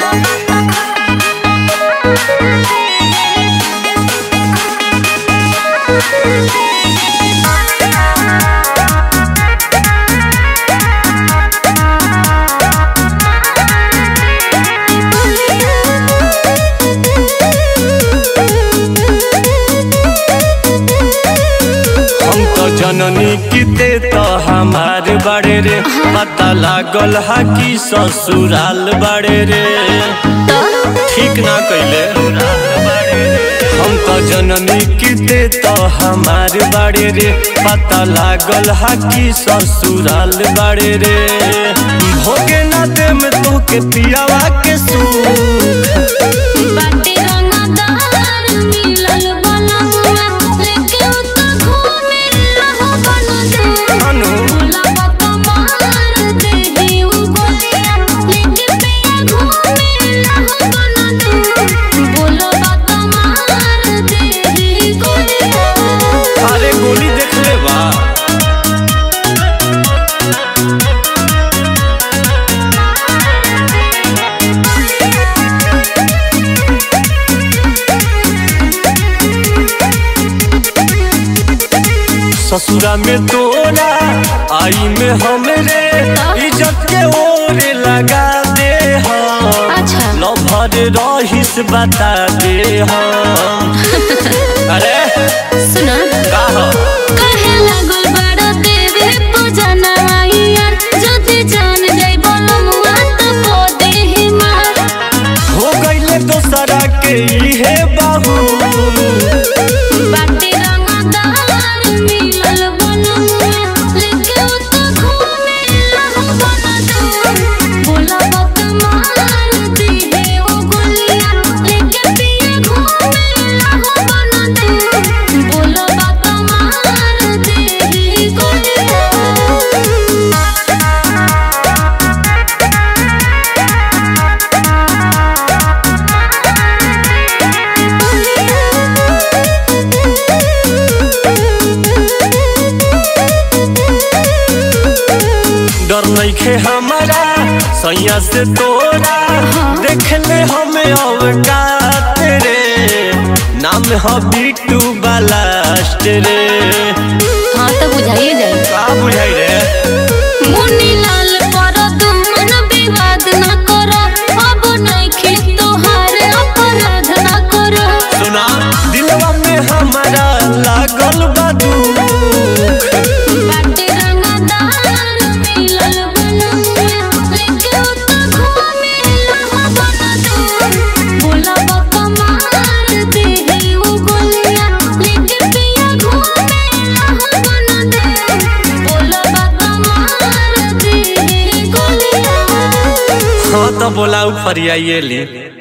हम तो जननी किते तो हमार बड़े रे पता लागल हा कि ससुराल बड़े रे ठीक ना कैले हम तो जननी किते तो हमार बड़े रे पता लागल हा कि ससुराल बड़े रे भोगे ना दे में तो के पियावा के सूख बाटे रंगदार मिलल बनमुआ लेके उ त घूमे रहो बनदे अनु भोला बाबा मार देही उ गोलिया लेके पिया घूमे रहो बनदे भोला बाबा मार देही गोलिया अरे गोली देख ले बा ससुरा में तोरा आई में हमरे इज्जत के ओरे लगा दे हम अच्छा। लभर रहिस बता दे हम अरे सुना का हो? कहे लागल बड़ देवे पूजना यार जदि जान जाई बनमुआ त को देही मार हो गईले दोसरा के इहे बाहू बाटे रंगदार मिलल बनमुआ लेके उ त घूमे रहो बनदे भोला बाबा मार दिहे ओ गोलिया लेके पिया घूमे रहो बनदे भोला बाबा मार दिहे गोलिया डर नइखे हमारा सैया से तोरा देख ले हमें अवकात रे नाम ह बिट्टू बालास्ट रे हाँ तो बुझाइए जाए का बुझाई रे मुन्नी लाल पर तुमन विवाद न करो अब नइखे तोहार अपराध न करो सुना दिलवा में हमारा लागल बा दुख बाटे रंगदार मिलल बनमुआ लेके उ त घूमे रहो बनदे भोला बाबा मार देहे उ गोलिया लेके पिया घूमे रहो बनदे भोला बाबा मार देहे गोलिया हाँ तो बोला ऊपर आइए ली